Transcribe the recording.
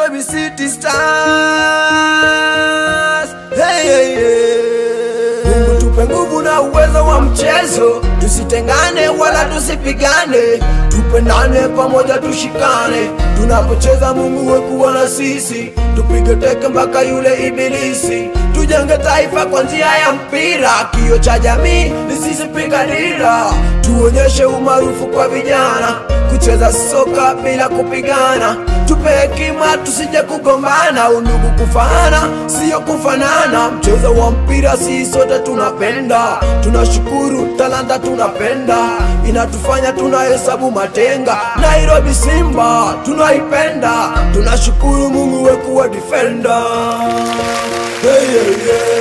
Nairobi City Stars. Hey, hey, hey. Mungu tupe nguvu na uwezo wa mchezo, tusitengane wala tusipigane, tupendane pamoja, tushikane. Tunapocheza Mungu wekuwa na sisi, tupige teke mpaka yule ibilisi, tujenge taifa kwa njia ya mpira. Kio cha jamii ni sisi, piga dira, tuonyeshe umaarufu kwa vijana, kucheza soka bila kupigana tupe hekima tusije kugombana, undugu kufaana siyo kufanana. Mchezo wa mpira si sote tunapenda, tunashukuru talanta tunapenda, inatufanya tunahesabu matenga. Nairobi Simba tunaipenda, tunashukuru Mungu wekuwa defender. Hey, yeah, yeah.